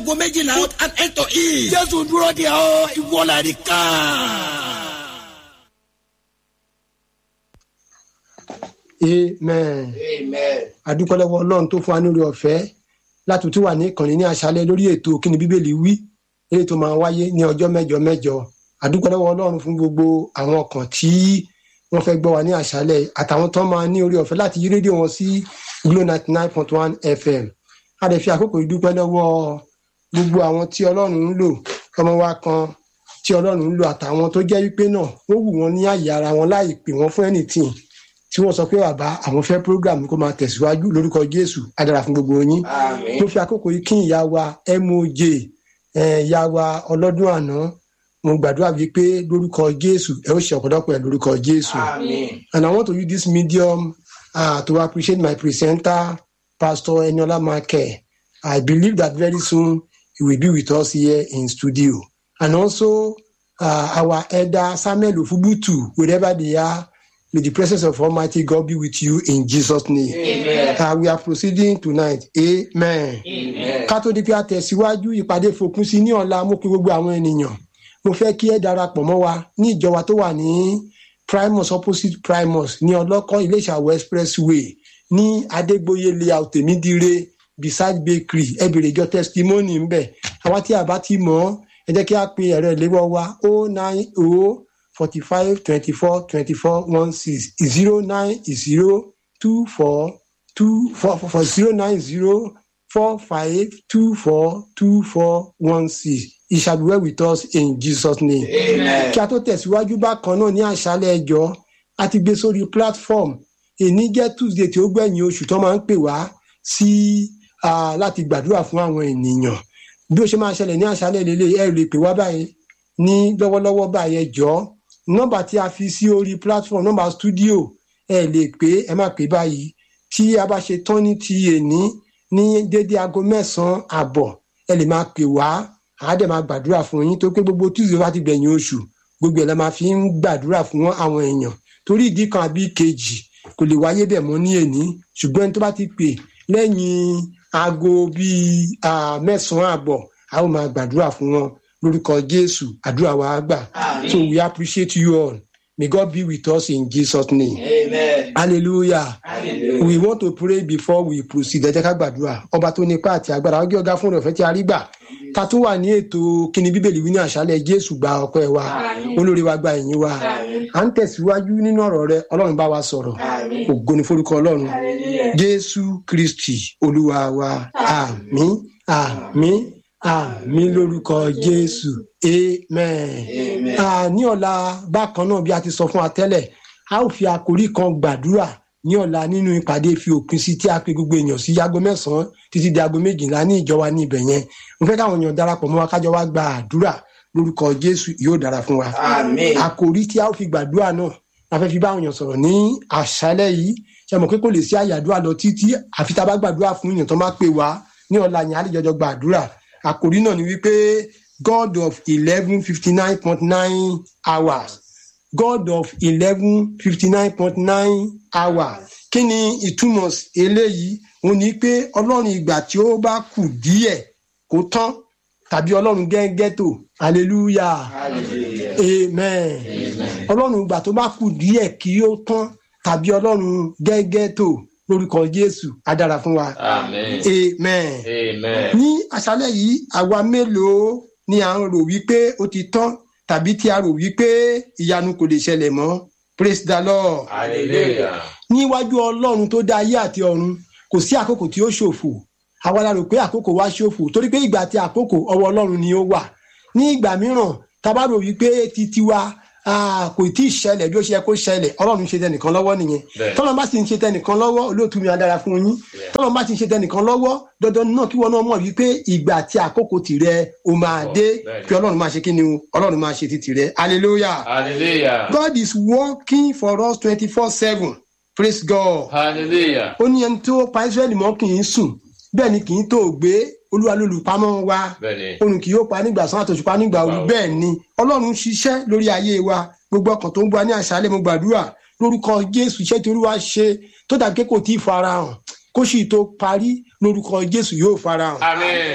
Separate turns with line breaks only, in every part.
aago méjìlá and eight to eat. jésù dúró de ọ ìwọlá ní ká.
amen adúpẹ́lẹ́wọ́ ọlọ́run tó fún wa nílùú ọ̀fẹ́ láti tún wà ní ìkànnì ní àṣálẹ́ lórí ètò kíni bíbélì wí èyí tó máa wáyé ní ọjọ́ mẹ́jọ mẹ́jọ adúpẹ́lẹ́wọ́ ọlọ́run fún gbogbo àwọn ọkàn tí wọ́n fẹ́ gbọ́ wa ní àṣálẹ́ àtàwọn tó máa ní orí ọ̀fẹ́ láti yí rédíò wọn sí glo ninety nine point one fm a lè fi àkókò ìdúpẹ́ lọ́wọ́ gbogbo àwọn tí ọlọ́run ń lò ọmọ wa kan tí ọlọ́run ń lò àtàwọn tó jẹ́ wípé náà wọ́n wù wọ́n ní àyè ara wọn láì pè wọ́n fún anything tí wọ́n sọ pé bàbá àwọn fẹ́ program kó máa tẹ̀síwájú lórúkọ jésù á dára fún gbogbo yín mo fi àkókò yìí kí ìyá wa moj ìyá wa ọlọ́dún àná mo gbàdúrà bíi pé lórúkọ jésù ẹ ó ṣe ọ̀pọ̀lọpọ̀ ẹ̀ lórúkọ jésù and i want to use this medium uh, to appreciate my presenter pastor eniola make i believe that very soon he will be with us here in studio and also uh, our elder samuel ofubutu wherever they are May the presence of Almighty God be with you in Jesus' name.
Amen.
Uh, we are proceeding tonight. Amen.
Amen.
Ká tó di pé a tẹ̀síwájú ìpàdé fòpin sí ní ọ̀la mú kí gbogbo àwọn ènìyàn. Mo fẹ́ kí ẹ darapọ̀ mọ́ wa ní ìjọba tó wà ní Primus opposite Primus ní ọlọ́kọ́ Iléṣàwọ̀ expressway ní Adégbóyè layout Tèmídire beside bakery ẹ bèrè ìjọ testimony ńbẹ̀. Àwa tí a bá ti mọ̀ ọ́ ẹ jẹ́ kí a pe ẹ̀rọ ìléwọ́ wa o nine o forty-five twenty-four twenty-four one six zero nine zero two four two four four zero nine zero four five two four two four one six it shall be well with us in jesus name.
Amen.
kí a tó tẹ̀síwájú bákan náà ní àṣálẹ̀ ẹjọ́ a ti gbé sórí platform èní jẹ́ tuesday tí ó gbẹ̀yìn oṣù tó máa ń pè wá sí ah, láti gbàdúrà fún àwọn ènìyàn bí ó ṣe máa ṣẹlẹ̀ ní àṣálẹ̀ lélẹ̀ ẹ lè pè wá báyìí ní lọ́wọ́lọ́wọ́ báyìí ẹjọ́ nọ́mbà tí a fi sí orí platform nọ́mbà studio ẹ lè pé ẹ má pè báyìí tí a bá ṣe tán ní ti èní ní dédé aago mẹ́sàn-án àbọ̀ ẹ lè máa pè wá àá dẹ̀ máa gbàdúrà fún yín tó pé gbogbo tuesday bá ti gbẹ̀yìn oṣù gbogbo ẹ̀ la máa fi ń gbàdúrà fún àwọn èèyàn torí ìdí kan àbí kejì kò lè wáyé bẹ̀ mọ́ ní èní ṣùgbọ́n ẹni tó bá ti pè lẹ́yìn aago bíi ah, mẹ́sàn-án àbọ̀ a ó máa gbàdúrà fún wọn lórúkọ jésù àdúrà wa á gbà
Amen.
so we appreciate you all may god be with us in jesus name
Amen.
hallelujah
Hallelujah.
we want to pray before we proceed ẹ jẹ́ ká gbàdúrà ọba tó nípa àti agbára ọjọ́ ọ̀gá fún ọ̀fẹ́ tí a rí gbà ta tún wà ní ètò kíni bíbélì wí ní àṣálẹ̀ jésù gba ọpẹ́ wa
Àmín.
olórí wa gba ẹ̀yìn wa
Àmín.
à ń tẹ̀síwájú nínú ọ̀rọ̀ rẹ ọlọ́run bá wa sọ̀rọ̀
Àmín.
ògo ni forúkọ ọlọ́run
Hallelujah.
jésù kristi olúwa wa àmín àmín àmín lórúkọ jésù amen
Amen.
Ah, ní ọ̀la bákan náà bí a ti sọ fún wa tẹ́lẹ̀ a ó fi àkórí kan gbàdúrà ní ọ̀la nínú ìpàdé fi òpin sí tí a pe gbogbo èèyàn sí aago mẹ́sàn-án títí di aago méjìlá ní ìjọba ní ibẹ̀ yẹn mo fẹ́ káwọn èèyàn darapọ̀ mọ́ wa kájọ wá gba àdúrà lórúkọ jésù yóò dára fún wa
Amen.
àkòrí tí a ó fi gbàdúrà náà la fẹ́ fi bá àwọn èèyàn sọ̀rọ̀ ní àṣálẹ́ yìí ṣe mọ̀ pé kò lè sí àyàdúrà lọ títí àfi tá a bá gbàdúrà fún èèyàn tó máa pè wá ní ọ̀la yẹn á lè jọjọ gbàdúrà àkòrí náà ni wípé god of eleven fifty nine point nine hours god of eleven fifty nine point nine hours kí ni ìtumọ̀ eléyìí òun ni pé ọlọ́run ìgbà tí ó bá kù díẹ̀ kó tán tàbí ọlọ́run gẹ́gẹ́ tó hallelujah
Hallelujah.
amen ọlọ́run ìgbà tó bá kù díẹ̀ kí ó tán tàbí ọlọ́run gẹ́gẹ́ tó lórúkọ jésù á dára fún wa
Amen.
amen
Amen.
ní àṣálẹ́ yìí àwa mélòó ni à ń rò wípé ó ti tán tàbí tí a rò wípé ìyanu kò lè ṣẹlẹ̀ mọ́ praise the lord
Hallelujah.
níwájú ọlọ́run tó dá ayé àti ọ̀run kò sí àkókò tí ó ṣòfò àwa la rò pé àkókò wa ṣòfò torí pé ìgbà àti àkókò ọwọ́ ọlọ́run ni ó wà ní ìgbà mìíràn tá a bá rò wípé titi wa ah, kò tí ì ṣẹlẹ̀ bí ó ṣe yẹ kó ṣẹlẹ̀ ọlọ́run ṣe tẹnìkan lọ́wọ́ nìyẹn
Bẹ́ẹ̀.
tọ́lọ́n bá sì ń ṣe tẹnìkan lọ́wọ́ olóòtú mi á dára fún yín
Yeah.
tọ́lọ́n bá sì ń ṣe tẹnìkan lọ́wọ́ dandan náà kí wọ́n náà mọ̀ wípé ìgbà àti àkókò tìrẹ o máa
Oh,
dé
bẹ́ẹ̀ ni.
kí ọlọ́run máa ṣe kí ni o ọlọ́run máa ṣe ti tìrẹ hallelujah.
Hallelujah.
God is working for us twenty-four seven praise God.
Hallelujah.
ó ní ẹni tó pa Ísírẹ́lì mọ́ kì í sùn bẹ́ẹ̀ ni kì í tó gbé olúwa lólùpamọ́ wa
Bẹ́ẹ̀ni.
òrùn kì yóò pa nígbà sán àtòṣùpá nígbà òru
Wow.
bẹ́ẹ̀ ni ọlọ́run ṣiṣẹ́ lórí ayé wa gbogbo ọkàn tó ń gbọ́ ní àṣálẹ́ mo gbàdúrà lórúkọ jésù iṣẹ́ tí olúwa ṣe tó dàbí pé kò tí ì farahàn kó sì tó parí lórúkọ jésù yóò farahàn
Amen.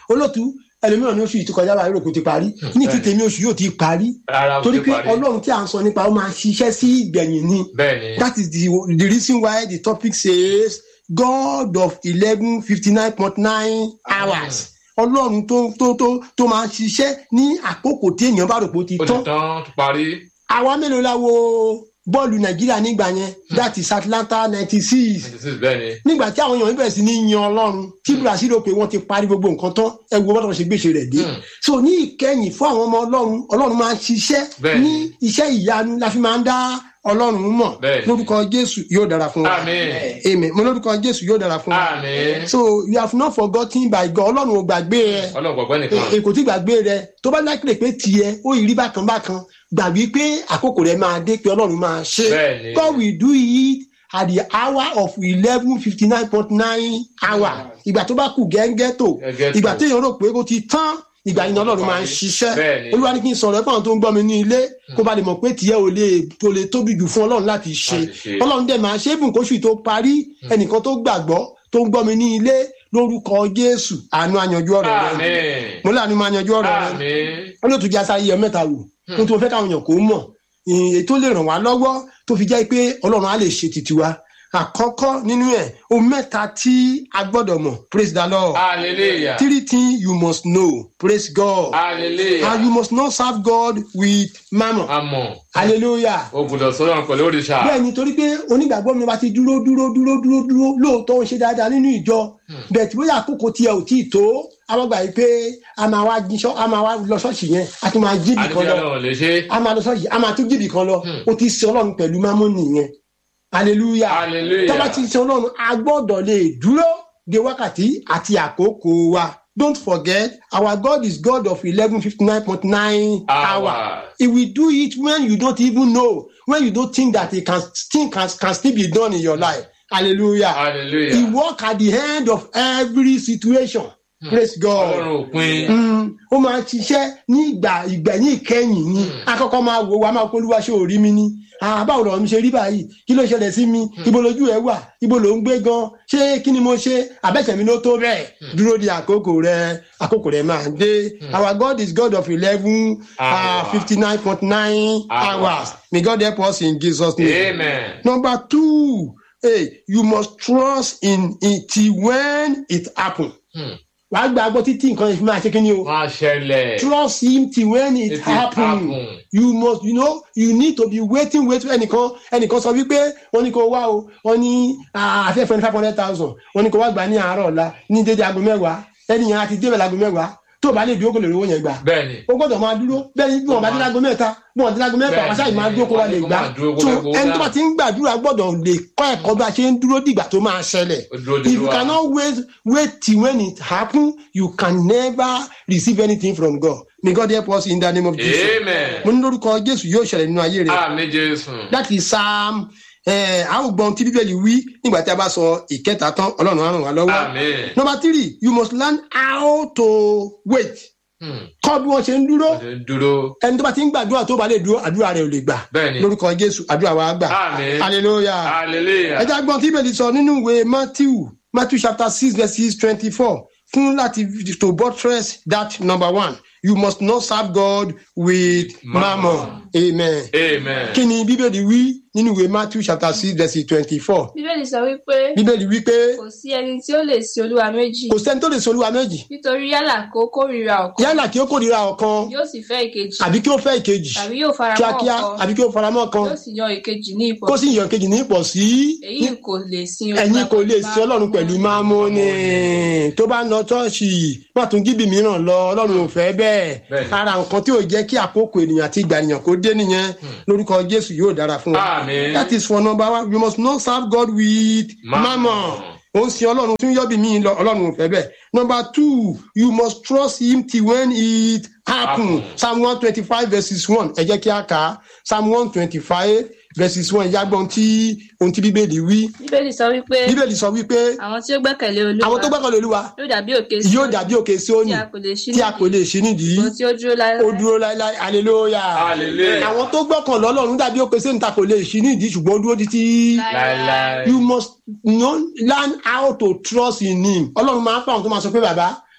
olóòtú ẹlòmíràn ní oṣù yìí tó kọjá báyìí rò kó ti parí ní ti
bẹ́ẹ̀.
tèmi oṣù yóò ti parí
rárá o
torí
ti
pé
parí
ọlọ́run tí à ń sọ nípa ó máa ṣiṣẹ́ sí ìgbẹ̀yìn ni
bẹ́ẹ̀ ni
that is the the reason why the topic says God of eleven fifty nine point nine hours ọlọ́run tó tó tó tó máa ṣiṣẹ́ ní àkókò tí èèyàn bá rò pé ó ti
ó ti
tán
tán ti parí
àwa mélòó la wo bọ́ọ̀lù nàìjíríà nígbà yẹn that is Atlanta ninety six
ninety six bẹ́ẹ̀ ni
nígbà tí àwọn èèyàn bẹ̀rẹ̀ sí ní yan ọlọ́run tí brazil rò pé wọ́n ti parí gbogbo nǹkan tán ẹ wo bọ́dọ̀ ṣe gbèsè rẹ̀ dé
Hmm.
so ní ìkẹyìn fún àwọn ọmọ ọlọ́run ọlọ́run máa ń ṣiṣẹ́
Bẹ́ẹ̀ni.
ní iṣẹ́ ìyanu la fi máa ń dá ọlọ́run mọ̀
Bẹ́ẹ̀ni.
lórúkọ jésù yóò dára fún wa
Àmín.
amen mo lórúkọ jésù yóò dára fún wa
àmín
so you have not forgotten by God ọlọ́run ò gbàgbé ẹ
ọlọ́run gbàgbọ́ nìkan
èkó tí gbàgbé rẹ tó bá lákìlẹ̀ pé tiẹ̀ ó yìí rí bákan bákan gbàgbé pé àkókò rẹ máa dé pé ọlọ́run máa ṣe
Bẹ́ẹ̀ni.
God will do it at the hour of eleven fifty nine point nine hour ìgbà tó bá kù gẹ́gẹ́ tó
Gẹ́gẹ́ tó.
ìgbà téèyàn rò pé ó ti tán ìgbà yìí ni ọlọ́run máa ń ṣiṣẹ́
Bẹ́ẹ̀ni.
olúwa ní kí n sọ̀rọ̀ ẹ̀fọ́n tó ń gbọ́ mi ní ilé kó ba lè mọ̀ pé tiẹ̀ ò lè tó lè tóbi jù fún ọlọ́run láti ṣe
Láti ṣe.
ọlọ́run dẹ̀ máa ṣe é bùn kóṣù tó parí ẹnìkan tó gbàgbọ́ tó ń gbọ́ mi ní ilé lórúkọ jésù àánú àyànjú ọ̀rọ̀ rẹ
àmín
mo láàánú máa yanjú ọ̀rọ̀ rẹ
àmín
wọn yóò tún jẹ́ asáyé mẹ́ta wò ohun tí mo fẹ́ káwọn èèyàn kó mọ̀ èyí tó lè ràn wá lọ́wọ́ tó fi jẹ́ pé ọlọ́run á lè ṣe títí wa àkọ́kọ́ nínú ẹ̀ ohun mẹ́ta tí a gbọ́dọ̀ mọ̀ praise the lord
hallelujah
three things you must know praise god
hallelujah
and you must not serve god with mammon
àmọ́
hallelujah
o gbọ́dọ̀ sọ̀rọ̀ pẹ̀lú òrìṣà
bẹ́ẹ̀ ni torí pé onígbàgbọ́ mi bá ti dúró dúró dúró dúró dúró lóòótọ́ ń ṣe dáadáa nínú ìjọ bẹ́ẹ̀ tí bóyá àkókò tiẹ̀ ò tí ì tó àwọn gbà yìí pé a máa wá jí ṣọ́- a máa wá lọ ṣọ́ọ̀ṣì yẹn a tún máa jí ibì kan
àdìgbò
lọ
ọlọ́run lè ṣe
a máa lọ ṣọ́ọ̀ṣì a máa tún jí ibì kan lọ o ti sin ọlọ́run pẹ̀lú mámúnì yẹn hallelujah
hallelujah
tọ́ba ti sin ọlọ́run a gbọ́dọ̀ lè dúró de wákàtí àti àkókò wa don't forget our God is God of eleven fifty nine point nine hour.
Hour.
He will do it when you don't even know, when you don't think that it can still can, can still be done in your life. Hallelujah.
hallelujah
He work at the end of every situation. Praise God.
ọlọ́run òpin
Mm, ó máa ń ṣiṣẹ́ ní ìgbà ìgbẹ̀yìn ìkẹyìn ni akọ́kọ́ máa wò wá máa polúwa ṣé ò rí mi ni Ah, báwo lọ̀rọ̀ mi ṣe rí báyìí kí ló ṣẹlẹ̀ sí mi ibo lójú ẹ wà ibo ló ń gbé gan ṣé kí ni mo ṣe àbẹ̀ṣẹ̀ mi ló tó bẹ́ẹ̀ dúró di àkókò rẹ àkókò rẹ máa dé our God is God of eleven
Hour.
fifty nine point nine
Hour.
hours may God help us in Jesus name.
amen
Number two, hey, you must trust in it till when it happen.
Hmm.
Wàá gbàgbọ́ títí nǹkan ìfimá ṣe kí ni o.
wọ́n á ṣẹlẹ̀
Trust him till when it,
It will
happen.
happen.
You must, you know, you need to be waiting, waiting. Ẹnìkan ẹnìkan sọ wípé wọ́n ní kó wá o, wọ́n ní àfẹ́fẹ́ ní five hundred thousand, wọ́n ní kó wá gbà ní àárọ̀ ọ̀la ní dédé aago mẹ́wàá. Ẹnìyàn àti débẹ̀ láago mẹ́wàá. Tó o bá lè dúró kó lè rówó yẹn gbà
bẹ́ẹ̀ ni
o gbọ́dọ̀ máa dúró bẹ́ẹ̀ ni bí wọn bá dín lágo mẹ́ta bí wọn dín lágo mẹ́fà
Bẹ́ẹ̀ni,
wọn ṣáà máa dúró kó wa lè
kó
gbà
máa dúró kó
so
fẹ́ gbowó
ẹni tó
náà.
bá ti ń gbàdúrà gbọ́dọ̀ lè kọ́ ẹ̀kọ́ bí a ṣe ń dúró dìgbà tó máa ṣẹlẹ̀
Ó dúró de
if you
wa.
cannot wait wait till when it happen you can never receive anything from God may God help us in the name of Jesus
amen
mo ní lórúkọ Jésù yóò ṣẹlẹ̀ nínú ayé rẹ
àmì jésù
that is psalm ẹ a ó gbọ́n tí bíbélì wí nígbà tí a bá sọ ìkẹta tán Ọlọ́run á ràn wá lọ́wọ́
àmì
number three you must learn how to wait kọ́ bí wọ́n ṣe ń dúró
ọdún dúró
ẹni tó bá ti ń gbàdúrà tó bá lè dúró àdúrà rẹ ò lè gbà
Bẹ́ẹ̀ni.
lórúkọ jésù àdúrà wa gbà
Àmín.
hallelujah
hallelujah
ẹjẹ agbọn tí ìbẹ̀lì sọ nínú ìwé matthew matthew chapter six verses twenty-four fún láti to buttress that number one you must not serve God with mammon amen
amen
kí ni bíbélì wí nínú ìwé matthew chapter six verses twenty-four
bíbélì sọ wípé
bíbélì wí pé
kò sí ẹni tí ó lè sin olúwa méjì
kò sẹ́ni tó lè sọ olúwa méjì
nítorí yálà kó kórìíra ọ̀kan
yálà kí ó kórìíra ọ̀kan
yóò sì fẹ́ ìkejì
àbí kí ó fẹ́ ìkejì
tàbí yóò fara mọ́
kíákíá
ọ̀kan
àbí kí ó faramọ́ kan
yóò sì yan ìkejì ní ipò
kó sì yàn kejì ní ipò sí
èyí kò lè sin
ẹ̀yin kò lè
pẹ̀lú
sí ọlọ́run pẹ̀lú mámúni tó bá ń lọ ṣọ́ọ̀ṣì má tún gíbì mìíràn lọ ọlọ́run ò fẹ́ bẹ́ẹ̀
Bẹ́ẹ̀ni.
ara nǹkan tí ò jẹ́ kí àkókò ènìyàn àti ìgbà ènìyàn kó dé nìyẹn lórúkọ jésù yóò dára fún wa
Àmín.
that is for number one you must not serve God with
Mammon.
mammon ó ń sin ọlọ́run tún yọ́bì mí lọ ọlọ́run ò fẹ́ bẹ́ẹ̀ number two you must trust him till when it happen
Happen.
psalm one twenty five verses one ẹ jẹ́ kí a kà á psalm one twenty five verses one ìyàgbọ́n tí ohun tí bíbélì wí
bíbélì sọ wípé
bíbélì sọ wípé
àwọn tí ó gbẹ́kẹ̀lé olúwa
àwọn tó gbẹ́kẹ̀lé olúwa
yóò dàbí òkè sí
yóò dàbí òkè Síónì
tí a kò lè ṣí
tí a kò lè ṣí nídìí
ṣùgbọ́n tí ó dúró láéláé
ó dúró láéláé hallelujah
Hallelujah.
àwọn tó gbọ́kàn lọ́lọ́run dàbí òkè Síónì tá kò lè ṣí nídìí ṣùgbọ́n ó dúró títí
láéláé
you must know, learn how to trust in him ọlọ́run máa ń fà wọn tó máa sọ pé bàbá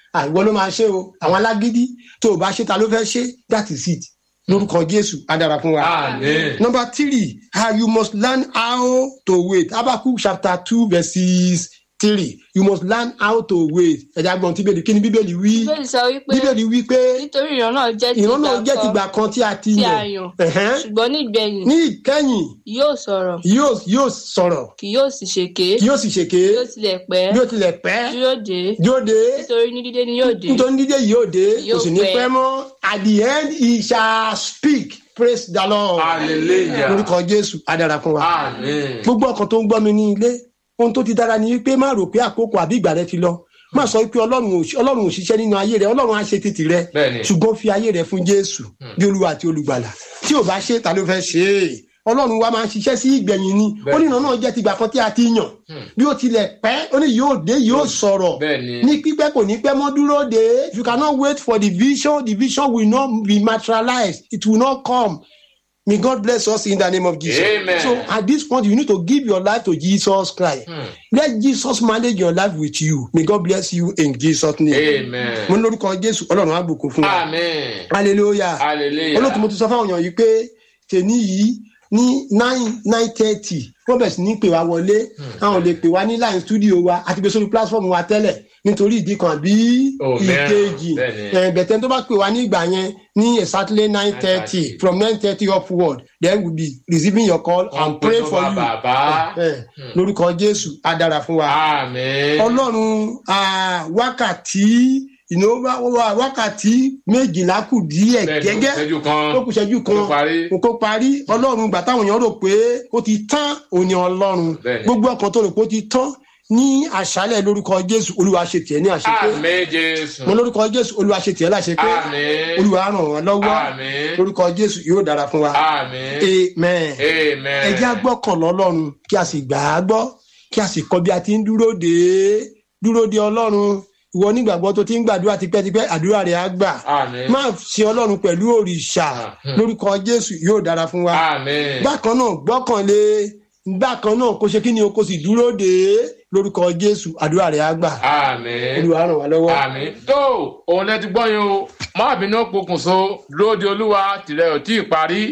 àìwọ ló máa ṣe o àwọn alágídí tó o bá ṣe ta ló fẹ́ ṣe that is it lórúkọ jésù á dára fún wa.
Amen.
number three how you must learn how to wait habakkuk chapter two verses three you must learn how to wait ẹ̀dá gbọ́n tí bíbélì kí ni bíbélì wí
bíbélì sọ wípé
bíbélì wí pé
nítorí ìran náà jẹ́ ti
ìran náà jẹ́
ìgbà
tìgbà kan tí a ti
tí a
yàn
yàn
Ẹ̀hẹ́n.
ṣùgbọ́n nígbẹ̀yìn
ní ìkẹyìn
yóò sọ̀rọ̀
yóò yóò sọ̀rọ̀
kì yóò sì ṣèké
yóò sì ṣèké
yóò tilẹ̀ pẹ́
yóò tilẹ̀ pẹ́
yóò dé
yóò dé
nítorí ní dídé ni yóò dé
nítorí dídé yìí yóò dé kò
Yóò
sì ní
pẹ́.
pẹ́ mọ́ at the end he shall speak praise the lord
Hallelujah.
lórúkọ jésù á dára fún wa
Amen.
gbogbo ọkàn tó ń gbọ́ mi ní ilé ohun tó ti dára ni wípé má rò pé àkókò àbí ìgbà rẹ ti lọ má sọ pé ọlọ́run ò ọlọ́run ò ṣiṣẹ́ nínú ayé rẹ ọlọ́run á ṣe títì rẹ
Bẹ́ẹ̀ni.
ṣùgbọ́n fi ayé rẹ fún jésù bí olúwa àti olùgbàlà tí ò bá ṣe ta ló fẹ́ ṣe é ọlọ́run wa máa ń ṣiṣẹ́ sí ìgbẹ̀yìn ni ó ní ìran náà jẹ́ tìgbà kan tí a ti yàn bí ó tilẹ̀ pẹ́ ó ní yóò dé yóò sọ̀rọ̀
Bẹ́ẹ̀ni.
ní pípẹ́ kò ní pẹ́ mọ́ dúró de you cannot wait for the vision the vision will not be materialized it will not come may God bless us in the name of Jesus
Amen.
so at this point you need to give your life to Jesus Christ let Jesus manage your life with you may God bless you in Jesus name
Amen.
mo ní lórúkọ Jésù Ọlọ́run á bùkún fún wa
Amen.
hallelujah
Hallelujah.
olóòtú mo ti sọ fáwọn èèyàn yìí pé tèmi yìí ní nine nine thirty wọ́n bẹ̀rẹ̀ sí ní pè wá wọlé àwọn lè pè wá ní line studio wa àti gbé sórí platform wa tẹ́lẹ̀ nítorí ìdí kan àbí
Oh, mẹ́rin.
ìkejì
Bẹ́ẹ̀ni.
ẹ̀ bẹ̀tẹ̀ tó bá pè wá ní ìgbà yẹn ní exactly nine thirty from nine thirty upward then we be receiving your call and pray for you
Bàbá.
ẹ̀ lórúkọ Jésù á dára fún wa
Amen.
ọlọ́run ah, wákàtí ìnáwó wá- wákàtí méjìlá kù díẹ̀
Bẹ́ẹ̀ni,
gẹ́gẹ́
ìṣẹ́jú kan.
ó kù ṣẹ́jú kan
Kó parí.
kó parí ọlọ́run gbà táwọn èèyàn rò pé ó ti tán òní ọlọ́run
Bẹ́ẹ̀ni.
gbogbo ọkàn tó rò pé ó ti tán ní àṣálẹ̀ lórúkọ jésù olúwa ṣe tiẹ̀ ní àṣepé
Amen Jésù.
mo lórúkọ jésù olúwa ṣe tiẹ̀ láṣepé
Amen.
olúwa ràn wọ́n lọ́wọ́
Amen.
lórúkọ jésù yóò dára fún wa
Amen.
amen
Amen.
ẹ jẹ́ agbọ́kàn lọ́lọ́run kí a sì gbà á gbọ́ kí a sì kọ́ bí a ti ń dúró dé dúró de ọlọ́run ìwọ onígbàgbọ́ tó ti ń gbàdúrà tipẹ́tipẹ́ àdúrà rẹ̀ á gbà
Amen.
má ṣe ọlọ́run pẹ̀lú òrìṣà lórúkọ jésù yóò dára fún wa
Amen.
bákan náà gbọ́kànlé bákan náà kó ṣe kí ni o kó sì dúró dé lórúkọ jésù àdúrà rẹ̀ á gbà
Amen.
olúwa ràn wá lọ́wọ́.
Àmín. Tó òun lẹ ti gbọ́ yín o, má bínú pokùnso lóde olúwa tìrẹ ò tí ì parí.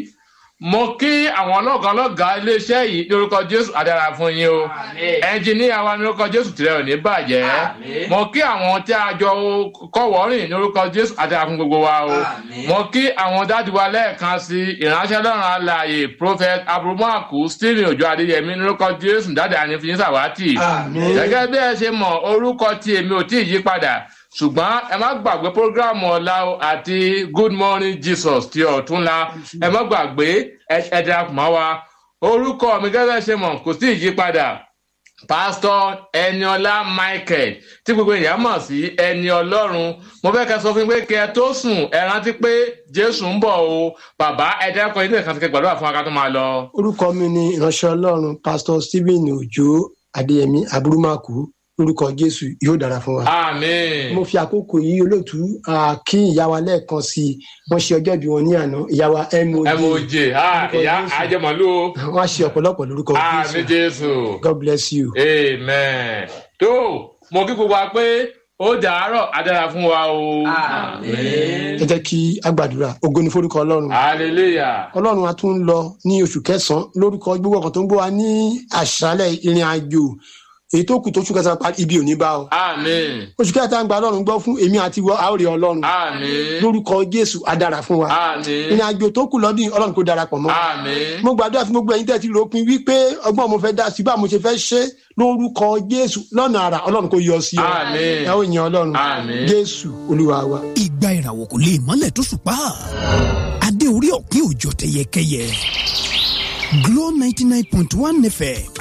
Mo kí àwọn ọlọ́gàá ọlọ́gàá iléeṣẹ́ yìí lórúkọ Jésù àdára fún yín o. Ẹnjìníà wa lórúkọ Jésù tìrẹ ò ní bàjẹ́. Mo kí àwọn tí a jọ kọ́wọ́rìn lórúkọ Jésù àdára fún gbogbo wa o. Mo kí àwọn dáàdì wa lẹ́ẹ̀kan sí ìránṣẹ́ lọ́rùn alààyè Prophet Aburumaku Stephen Ojo Adéyẹmí lórúkọ Jésù dáàdì ànífíyín sàwátì.
Àmín.
Gẹ́gẹ́ bí ẹ ṣe mọ̀ orúkọ tí èmi ò tí ì yí padà ṣùgbọ́n ẹ má gbàgbé programu ọ̀la o àti good morning jesus ti ọ̀túnla ẹ má gbàgbé ẹ ẹ darapọ̀ mọ́ wa orúkọ mi gẹ́gẹ́ bí ẹ ṣe mọ̀ kò sí ìyípadà pásítọ̀ ẹniọlá michael tí gbogbo èèyàn mọ̀ sí ẹni ọlọ́run mo fẹ́ kẹ́ sọ fún mi pé kẹ́ ẹ tó sùn ẹ rántí pé jésù ń bọ̀ o bàbá ẹ dẹ́kun ilé ìkànnì kẹ́ gbàdúrà fún wa ká tó máa lọ.
orúkọ mi ni ìránṣẹ́ ọlọ́run pásítọ̀ stephen ojo adéyẹmí aburumaku lórúkọ jésù yóò dára fún wa.
àmín.
mo fi àkókò yìí olóòtú ah, kí ìyá wa lẹ́ẹ̀kan sí i wọ́n ṣe ọjọ́ ìbí wọn ní àná ìyá wa moj
moj ah ìyá ajẹmọlú o
wọ́n á ṣe ọ̀pọ̀lọpọ̀ lórúkọ
àmín
jésù
jésù.
god bless you.
amen. tó mo kí gbogbo wa pé ó dàárọ̀ adára fún wa o.
ẹ jẹ́ kí a gbàdúrà ògo ni forúkọ ọlọ́run.
hallelujah.
ọlọ́run a tún ń lọ ní oṣù kẹsàn-án lórúkọ gbogbo ọkàn tó ń gbọ́ wa ní àṣálẹ̀ ìrìn àjò èyí tó kù tó oṣù kẹsàn-án parí ibi ò ní bá ọ.
amen.
oṣù kẹta ń gba ọlọ́run gbọ́ fún èmi àti ìwọ àórè ọlọ́run
amen.
lórúkọ jésù á dára fún wa. ìrìn
amen.
àjò tó kù lọ́dún yìí, ọlọ́run kò darapọ̀ mọ́.
amen.
mo gbàdúrà fún gbogbo ẹ̀yin tẹ́ ti ròpin wípé ọgbọ́n mo fẹ́ dá sí bá mo ṣe fẹ́ ṣe lórúkọ jésù lọ́nà àrà ọlọ́run kò yọ sí ọ.
Àmín.
ẹ ó yan ọlọ́run
Àmín.
jésù olúwa wa.
ìgbà ìràwọ̀ kò lè mọ́lẹ̀ tó ṣùpá adé orí ọ̀kín òjò tẹyẹkẹyẹ Glo ninety nine point one fm